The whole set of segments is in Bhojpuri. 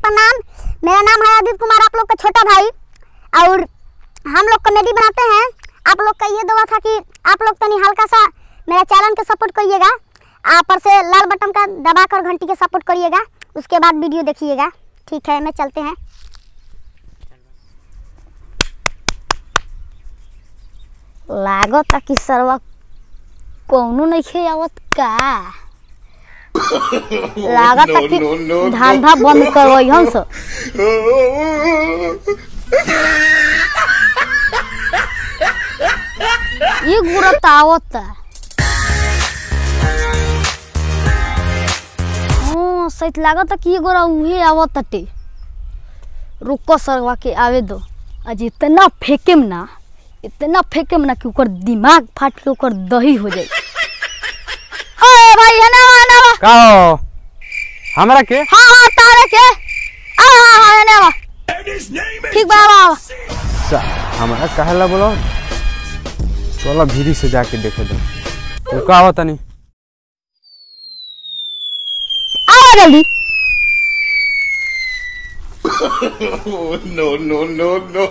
प्रणाम मेरा नाम है आदित्य कुमार आप लोग का छोटा भाई और हम लोग कॉमेडी बनाते हैं आप लोग का ये दुआ था कि आप लोग तनी हल्का सा मेरा चैनल के सपोर्ट करिएगा आप पर से लाल बटन का दबा कर घंटी के सपोर्ट करिएगा उसके बाद वीडियो देखिएगा ठीक है मैं चलते हैं लागत कि सरवा कौनो नहीं आवत का लागत कि धंधा बंद करवई हम सब ये गुरत आवत हाँ सही लागत कि ये गोरा उहे आवत टे रुको सरवा के आवे दो आज इतना फेंकेम ना इतना फेंकेम ना कि ओकर दिमाग फाट के ओकर दही हो जाए ओए भाई है ना है ना का हो हमरा के हाँ हाँ तारे के आ हाँ हाँ है ना ठीक बा बा सा- हमरा कहला बोलो चलो भीरी से जाके देखे दो तू का हो तनी आ जल्दी no, no, no, no.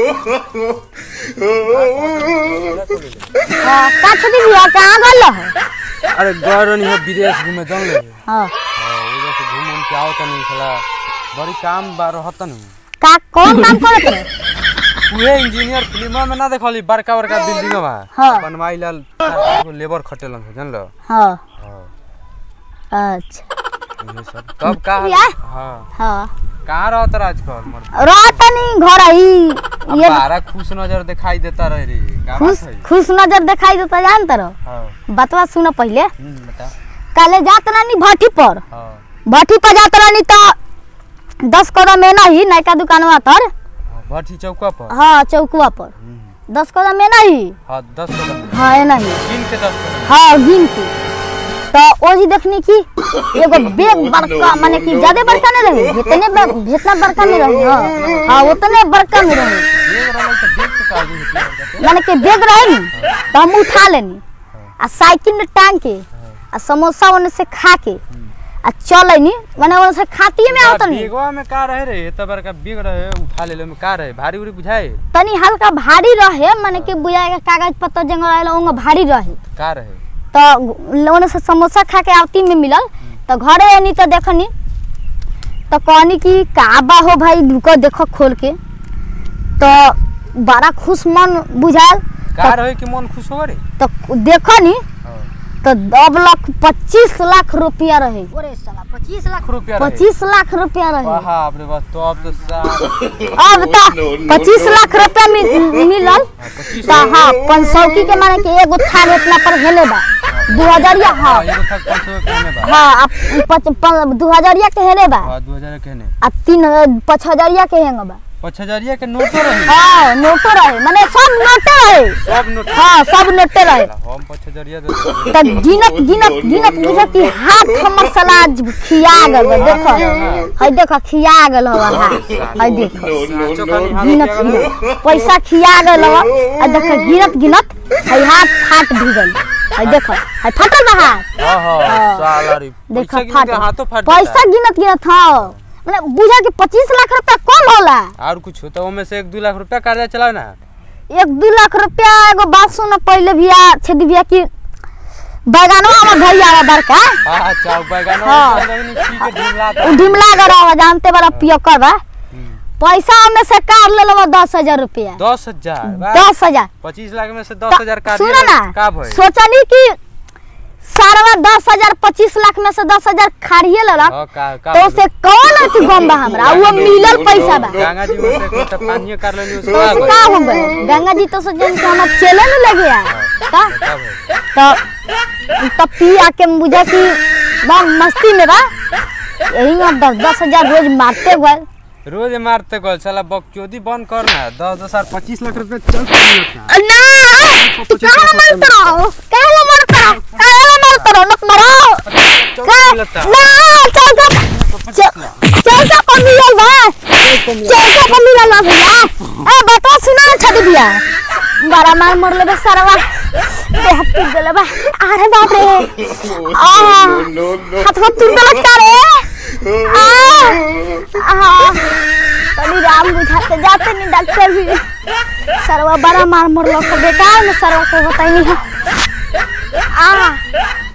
हाँ का छुट्टी हुआ कहाँ गल है अरे गरनी हो विदेश घूमे जान ले हाँ हां ओजा से घूम घूम के आओ तनी साला बड़ी काम बा रहत नु का कौन काम करत है उहे इंजीनियर फिल्म में ना देखली बड़का बड़का बिल्डिंग बा हाँ। बनवाई ला लेबर खटेलन है जान लो हाँ हां अच्छा ये सब तब का या? हां हाँ कहाँ रहत रहा आजकल मर रात नहीं घर आई ये बारा खुश नजर दिखाई देता रहे रे का खुश बात है खुश नजर दिखाई देता जानत रहो हां बतवा सुनो पहले हम्म बता काले जात रानी भट्टी पर हां भट्टी पर जात रानी तो दस करोड़ में नहीं नयका दुकानवा तर भट्टी चौका पर हाँ चौकुआ पर हम्म, दस करोड़ में नहीं हाँ दस कदम हाँ ये नहीं गिन के दस कदम हाँ गिन के तो ओ जी देखनी की एगो बेग बड़का माने कि ज्यादा बड़का नहीं रही जितने ब- जितना बड़का में रही हाँ हाँ उतने बड़का में रही एक रहल त देख के काजी होती माने कि बेग रहे नी तो हम उठा लेनी आ साइकिल में टांग के आ समोसा ओने से खा के आ चल नी माने ओने से खाती में आवत नहीं बेगवा में का रहे रे त बड़का बेग रहे उठा ले में का रहे भारी उरी बुझाए तनी हल्का भारी रहे माने कि बुझाए के कागज पत्तर जंग रहेला ओंगे भारी रहे का रहे तो ओने से समोसा खा के आवती में मिलल तो घरे आनी तो देखनी तो कहनी कि का बा हो भाई रुको देखो खोल के तो बड़ा खुश मन बुझाल का रहे कि मन खुश हो रे तो देखो नी हाँ। तो दब लाख पच्चीस लाख रुपया रहे पच्चीस लाख रुपया रहे पच्चीस लाख रुपया रहे बाप रे बस तो अब तो सा अब तो पच्चीस लाख रुपया मि- मिलल पच्चीस तो हाँ पंचौकी के माने कि एगो थान इतना पर हेले बा दू हजारिया हाँ हाँ एगो तक पाँच सौ कहने बा हाँ अब पच- प- दू हजारिया के हेले बा हाँ दो हजार कहने आ तीन पाँच हजारिया के हेंग बा पाँच हजारिया के नोटो रहे हाँ नोटो रहे माने सब नोटे रहे सब नोट हाँ सब नोटे रहे हम पाँच हजारिया दे तो गिनत गिनत गिनत बुझे कि हाथ हमर सलाद खिया गल बा देखो हई देखो खिया गल हवा हाथ हई देखो साँचो खानी हाथ गिनत लगा गिनत पैसा खिया गल हवा आ देखो गिनत गिनत हई हाथ फाट भी गल हई देखो हई फटल बा हाथ हाँ हाँ साला रे देखो पैसा गिन फाट के हाथों फाट पैसा गिनत गिनत हाँ मतलब बुझा कि पच्चीस लाख रुपया कम होला और कुछ होता ओमे से एक दो लाख रुपया कर्जा चला ना एक दू लाख रुपया एगो बात सुनो पहले भैया छेदी भैया की बैगनवा हमर भैया रहा बड़का हाँ अच्छा बैगन हाँ। पी के ढीला उ ढिमला गरा जानते बड़ा पियकर बा पैसा हमें से काट ले लो दस हजार रुपया दस हजार बा। दस हजार पच्चीस लाख में से दस हजार काट सुनो दिया ना का भाई सोचनी कि सारा दस हजार पच्चीस लाख में से दस हजार खाड़िए लेलक हाँ, का का तो भाई? उसे कौन अथी गम बा हमरा वो मिलल पैसा बा गंगा जी में से कुछ तो पानी कर लेनी उसको तो आ उसे गई। का हो गए गंगा जी तो सोचन कि हमार चले नहीं लगे यार का का भाई? तो तब पी आके बुझा कि बा मस्ती में बा यही में दस दस हजार रोज मारते गए रोज मारते गल साला बकचोदी बंद कर ना दस दस हजार पच्चीस लाख रुपया चल पड़ी ना तू काहे मरत रहो काहे मरत रहो काहे मरत रहो नक मरो का ना चल का चल का पर मिलल बा चल का पर मिलल बा भैया ए बता सुना ना छद भैया बड़ा मार मर ले बे सरवा देह टूट गेले बा अरे बाप रे आ no, no. हाथ में टूट गेल का रे आ आ राम बुझाते जाते नहीं डॉक्टर भी सरवा बड़ा मार मोर लोग बेटा में सरवा को बताई नहीं है आ